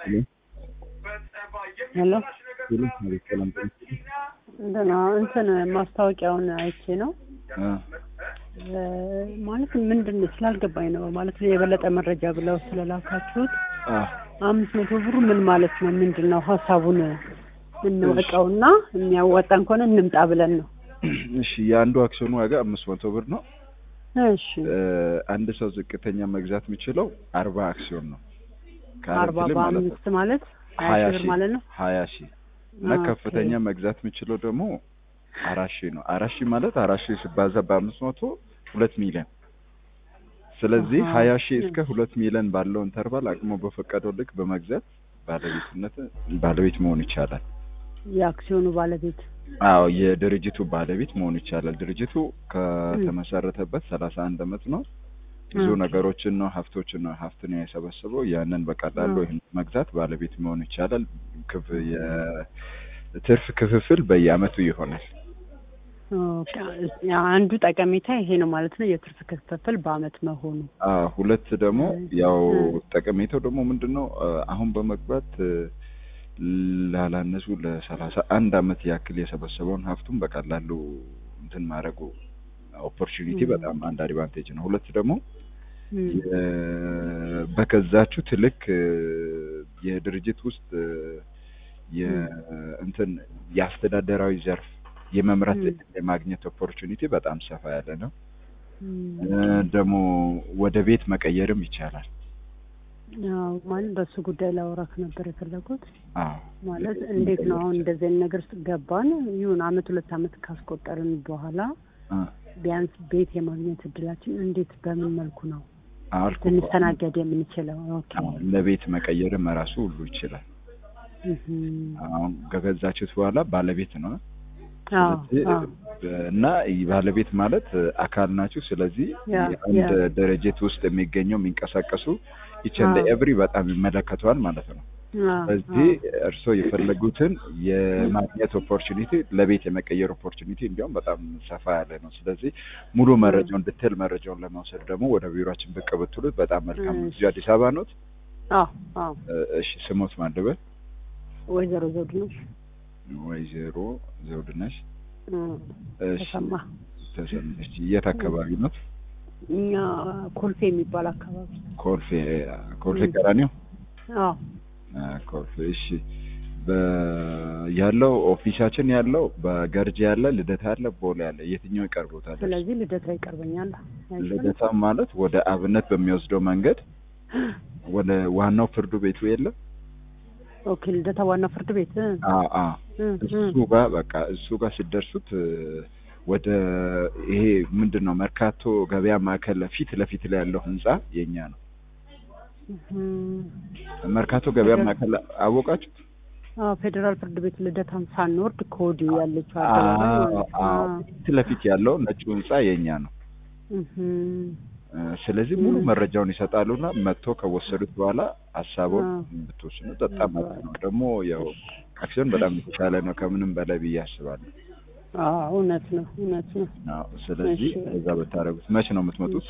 ሄሎ ሌሎች ማለት ሰላም ጤና እንትና እንትን ማስታወቂያውን አይቼ ነው አ እ ማለት ምንድን ነው ስላልገባኝ ነው ማለት የበለጠ መረጃ ብለው ስለላካችሁት አ አምስት መቶ ብሩ ምን ማለት ነው? ምንድን ነው ሀሳቡን እንወቀውና የሚያዋጣን ከሆነ እንምጣ ብለን ነው። እሺ የአንዱ አክሲዮን ዋጋ አምስት መቶ ብር ነው። እሺ እ አንድ ሰው ዝቅተኛ መግዛት የሚችለው አርባ አክሲዮን ነው። አርባ ካረንትሊ ማለት ነው በአምስት ማለት ሀያ ሀያ ሺህ ብር ሺህ ማለት ነው። ሀያ ሺህ እና ኦኬ። ከፍተኛ መግዛት የሚችለው ደግሞ አራት ሺህ ነው። አራት ሺህ ማለት አራት ሺህ ሲባዛ በአምስት መቶ ሁለት ሚሊዮን ስለዚህ አሃ። ሀያ ሺህ እስከ ሁለት ሚሊዮን ባለው ኢንተርቫል አቅሞ በፈቀደው ልክ በመግዛት ባለቤትነት ባለቤት መሆን ይቻላል። የአክሲዮኑ ባለቤት አዎ የድርጅቱ ባለቤት መሆን ይቻላል። ድርጅቱ ከተመሰረተበት ሰላሳ አንድ አመት ነው። ብዙ ኦኬ። ነገሮችን ነው ሀብቶችን ነው ሀብትን ነው የሰበሰበው። ያንን በቀላሉ አ። ይህን መግዛት ባለቤት መሆን ይቻላል። ክፍ የትርፍ ክፍፍል በየአመቱ ይሆናል። ኦኬ። አንዱ ጠቀሜታ ይሄ ነው ማለት ነው። የትርፍ ክፍፍል በአመት መሆኑ አዎ ሁለት ደግሞ ያው እ። ጠቀሜታው ደግሞ ምንድን ነው አ፣ አሁን በመግባት እ፣ ላላነሱ ለሰላሳ አንድ አመት ያክል የሰበሰበውን ሀብቱን በቀላሉ እንትን ማድረጉ ኦፖርቹኒቲ እ። በጣም አንድ አድቫንቴጅ ነው። ሁለት ደግሞ እም። የ- በገዛችሁት ልክ እ፣ የድርጅት ውስጥ እ፣ የእንትን የአስተዳደራዊ ዘርፍ የመምራት ም። እድል የማግኘት ኦፖርቹኒቲ በጣም ሰፋ ያለ ነው። እም። እ፣ ደግሞ ወደ ቤት መቀየርም ይቻላል። ያው ማለት በሱ ጉዳይ ላወራክ ነበር የፈለጉት። አዎ ማለት እንዴት ነው አሁን እንደዚህ አይነት ነገር ውስጥ ገባን ይሁን አመት ሁለት አመት ካስቆጠርን በኋላ አ፣ ቢያንስ ቤት የማግኘት እድላችን እንዴት በምን መልኩ ነው አልኩ እኮ። ልንስተናገድ የምንችለው? ኦኬ አዎ፣ ለቤት መቀየርም ራሱ ሁሉ ይችላል። እህም። አሁን ከገዛችሁት በኋላ ባለቤት ነው። አዎ ስለዚህ አዎ እና ባለቤት ማለት አካል ናችሁ። ስለዚህ ያ አንድ ያ ድርጅት ውስጥ የሚገኘው የሚንቀሳቀሱ ይችን አዎ። ኤቭሪ በጣም ይመለከተዋል ማለት ነው። አዎ ስለዚህ እርስዎ የፈለጉትን የማግኘት ኦፖርቹኒቲ ለቤት የመቀየር ኦፖርቹኒቲ እንዲያውም በጣም ሰፋ ያለ ነው። ስለዚህ ሙሉ መረጃውን ዲቴል መረጃውን ለመውሰድ ደግሞ ወደ ቢሮችን ብቅ ብትሉት በጣም መልካም ነው። እሺ። እዚሁ አዲስ አበባ ኖት? አዎ አዎ እሺ ስሞት ማንደበል ወይዘሮ ዘውድ ነው ወይዘሮ ዘውድነሽ እም፣ እሺ ተሰማ ተሰማች የት አካባቢ ኖት? እኛ ኮልፌ የሚባል አካባቢ ኮልፌ ኮልፌ ም። ቀራኒዮ አዎ አ፣ ኮልፌ እሺ በ- ያለው ኦፊሳችን ያለው በገርጂ ያለ ልደታ ያለ ቦሌ ያለ የትኛው ይቀርቦታል? ስለዚህ ልደታ ይቀርበኛል አይሻልም? ልደታ ማለት ወደ አብነት በሚወስደው መንገድ ወደ ዋናው ፍርዱ ቤቱ የለም? ኦኬ ልደታ ዋና ፍርድ ቤት እ፣ አ አ እ፣ እሱ ጋር በቃ እሱ ጋር ሲደርሱት እ፣ ወደ ይሄ ምንድን ነው መርካቶ ገበያ ማዕከል ፊት ለፊት ላይ ያለው ህንጻ የኛ ነው። እህም። መርካቶ ገበያ ማዕከል አወቃችሁ? አዎ ፌዴራል ፍርድ ቤት ልደታን ሳንወርድ ከወዲሁ ያለችው አካባቢ አዎ ማለት ነው። አዎ ፊት ለፊት ያለው ነጩ ህንጻ የኛ ነው። እህም። እ፣ ስለዚህ ሙሉ ም። መረጃውን ይሰጣሉና መጥቶ ከወሰዱት በኋላ ሀሳቡን አዎ። ብትወስኑ በጣም መብት ነው። ደግሞ ያው አክሲዮን በጣም የተሻለ ነው ከምንም በላይ ብዬ አስባለሁ። አዎ እውነት ነው እውነት ነው። አዎ ስለዚህ እሺ። እዛ ብታደርጉት። መች ነው የምትመጡት?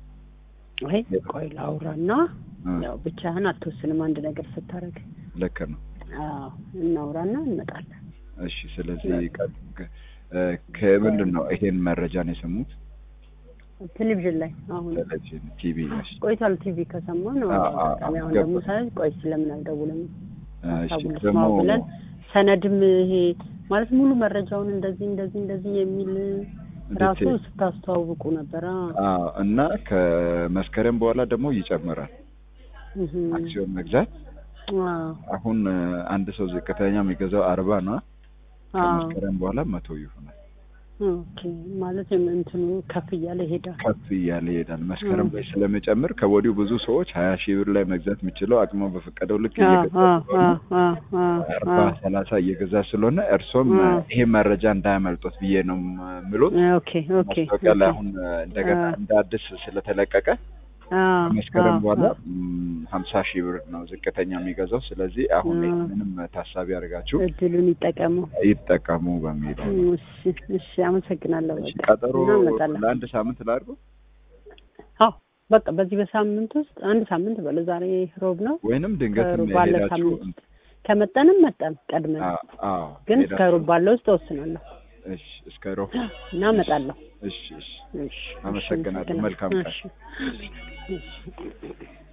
አይ ቆይ ላውራና እ፣ ያው ብቻህን አትወስንም አንድ ነገር ስታደርግ። ልክ ነው። አዎ እናውራና እንመጣለን። እሺ ስለዚህ ቀ- ከ- እ፣ ከምንድን ነው ይሄን መረጃ ነው የሰሙት? ቴሌቪዥን ላይ አሁን ቴሌቪዥን፣ ቲቪ ነሽ? ቆይቷል ቲቪ ከሰማን ነው አዎ፣ አዎ፣ አጋጣሚ አሁን ገባ። ደግሞ ሳይሆን ቆይ ስለምን አልደውልም እሺ ሀሳቡን ደግሞ ልስማው ብለን ሰነድም ይሄ ማለት ሙሉ መረጃውን እንደዚህ እንደዚህ እንደዚህ የሚል ራሱ ዲቴል ስታስተዋውቁ ነበር። አዎ አዎ እና ከመስከረም በኋላ ደግሞ ይጨምራል እህም። አክሲዮን መግዛት አዎ አሁን እ፣ አንድ ሰው ዝቅተኛ የሚገዛው አርባ ነው። አዎ ከመስከረም በኋላ መቶ ይሆናል። ኦኬ ማለት እንትኑ ከፍ እያለ ይሄዳል። ከፍ እያለ ይሄዳል። መስከረም እ። ላይ ስለሚጨምር ከወዲሁ ብዙ ሰዎች ሀያ ሺህ ብር ላይ መግዛት የሚችለው አቅሞ በፈቀደው ልክ አዎ እየገዛ አዎ ስለሆነ አዎ አዎ አርባ አዎ ሰላሳ እየገዛ ስለሆነ እርሶም እ። ይሄ መረጃ እንዳያመልጦት ብዬ ነው ምሎት። ኦኬ ኦኬ ማስታወቂያ ላይ ኦኬ። አሁን እንደገና አ። እንደ አዲስ ስለተለቀቀ አዎ ከመስከረም አዎ በኋላ አዎ። ሀምሳ ሺህ ብር ነው ዝቅተኛ የሚገዛው። ስለዚህ አሁን አ። ምንም ታሳቢ አድርጋችሁ እድሉን ይጠቀሙ። ይጠቀሙ በሚል ነው። እሺ እሺ፣ አመሰግናለሁ። እሺ፣ በቃ ቀጠሮ እናመጣለን። ለአንድ ሳምንት ላድርገው። አዎ በቃ በዚህ በሳምንት ውስጥ አንድ ሳምንት በለ ዛሬ ሮብ ነው ወይንም ድንገት ከሩብ ባለ ሄዳችሁ ሳምንት ውስጥ ከመጠንም መጠን ቀድመን አ- አዎ ግን እስከ ሄዳችሁ- ሩብ ባለ ውስጥ ወስናለሁ እሺ እስከ ሮብ እና እመጣለሁ። እሺ እሺ እሺ፣ አመሰግናለሁ። እሺ፣ መልካም ቀን። እሺ፣ እሺ።